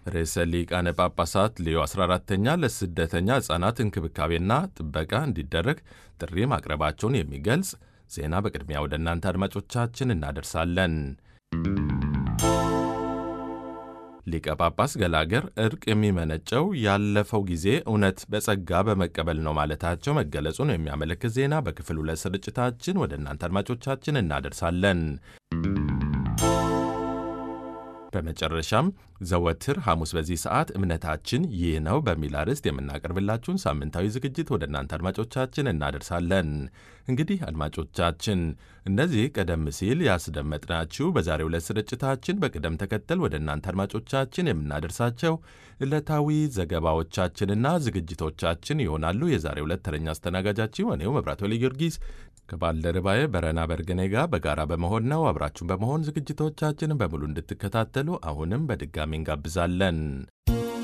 ርዕሰ ሊቃነ ጳጳሳት ሌዮ 14ተኛ ለስደተኛ ሕፃናት እንክብካቤና ጥበቃ እንዲደረግ ጥሪ ማቅረባቸውን የሚገልጽ ዜና በቅድሚያ ወደ እናንተ አድማጮቻችን እናደርሳለን። ሊቀ ጳጳስ ገላገር እርቅ የሚመነጨው ያለፈው ጊዜ እውነት በጸጋ በመቀበል ነው ማለታቸው መገለጹን የሚያመለክት ዜና በክፍል ሁለት ስርጭታችን ወደ እናንተ አድማጮቻችን እናደርሳለን። በመጨረሻም ዘወትር ሐሙስ በዚህ ሰዓት እምነታችን ይህ ነው በሚል አርዕስት የምናቀርብላችሁን ሳምንታዊ ዝግጅት ወደ እናንተ አድማጮቻችን እናደርሳለን። እንግዲህ አድማጮቻችን እነዚህ ቀደም ሲል ያስደመጥናችሁ በዛሬው ዕለት ስርጭታችን በቅደም ተከተል ወደ እናንተ አድማጮቻችን የምናደርሳቸው ዕለታዊ ዘገባዎቻችንና ዝግጅቶቻችን ይሆናሉ። የዛሬው ዕለት ተረኛ አስተናጋጃችሁ እኔው መብራት ወልደ ጊዮርጊስ ከባልደረባዬ በረና በርገኔ ጋር በጋራ በመሆን ነው። አብራችሁን በመሆን ዝግጅቶቻችንን በሙሉ እንድትከታተሉ አሁንም በድጋሚ እንጋብዛለን።